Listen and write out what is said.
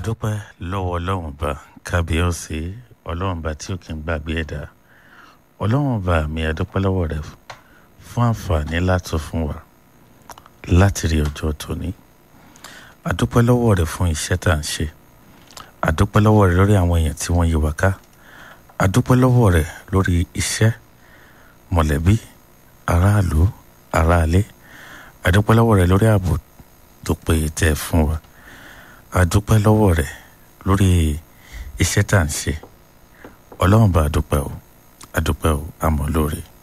àdúpẹ́ lọ́wọ́ ọlọ́run bá kábíyèsí ọlọ́run bá tí ó kì í gbàgbé ẹ̀dá ọlọ́run bá mi àdúpẹ́ lọ́wọ́ rẹ̀ fún àǹfààní láti fún wa láti rí ọjọ́ tòní àdúpẹ́ lọ́wọ́ rẹ̀ fún iṣẹ́ tá à ń ṣe àdúpẹ́ lọ́wọ́ rẹ̀ lórí àwọn èèyàn tí wọ́n yí wa ká àdúpẹ́ lọ́wọ́ rẹ̀ lórí iṣẹ́ mọ̀lẹ́bí aráàlú aráalé àdúpẹ́ lọ́wọ́ rẹ̀ lórí ààbò tó péye tẹ́ fún wa àdúpẹ́ lọ́wọ́ rẹ̀ lórí iṣẹ́ tá à ń ṣe ọlọ́run bá àdúpẹ́ o àdúpẹ́ o àmọ́ lóore.